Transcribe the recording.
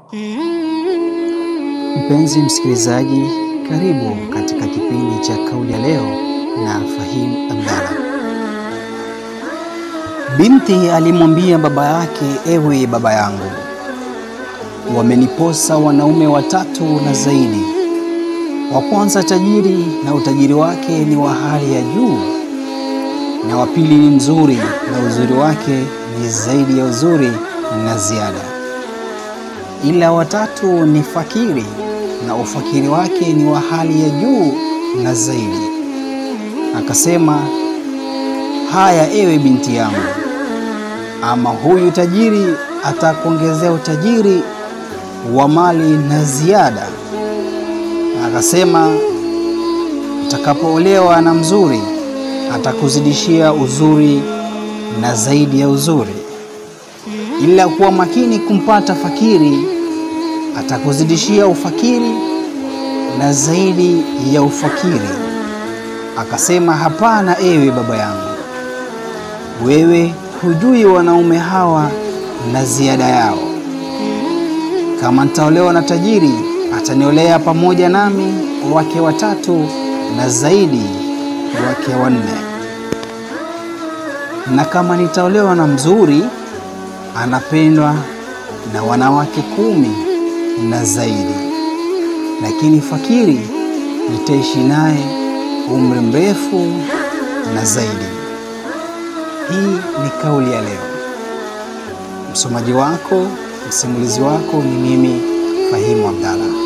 Mpenzi msikilizaji, karibu katika kipindi cha Kauli ya Leo na Fahim Abdalla. Binti alimwambia baba yake, ewe baba yangu, wameniposa wanaume watatu na zaidi. Wa kwanza tajiri na utajiri wake ni wa hali ya juu, na wa pili ni mzuri na uzuri wake ni zaidi ya uzuri na ziada, ila watatu ni fakiri na ufakiri wake ni wa hali ya juu na zaidi. Akasema, haya ewe binti yangu, ama huyu tajiri atakuongezea utajiri wa mali na ziada. Akasema, utakapoolewa na mzuri atakuzidishia uzuri na zaidi ya uzuri, ila kuwa makini kumpata fakiri atakuzidishia ufakiri na zaidi ya ufakiri. Akasema, hapana, ewe baba yangu, wewe hujui wanaume hawa na ziada yao. Kama nitaolewa na tajiri, ataniolea pamoja nami wake watatu na zaidi wake wanne, na kama nitaolewa na mzuri, anapendwa na wanawake kumi na zaidi, lakini fakiri nitaishi naye umri mrefu na zaidi. Hii ni kauli ya leo. Msomaji wako, msimulizi wako ni mimi Fahimu Abdalla.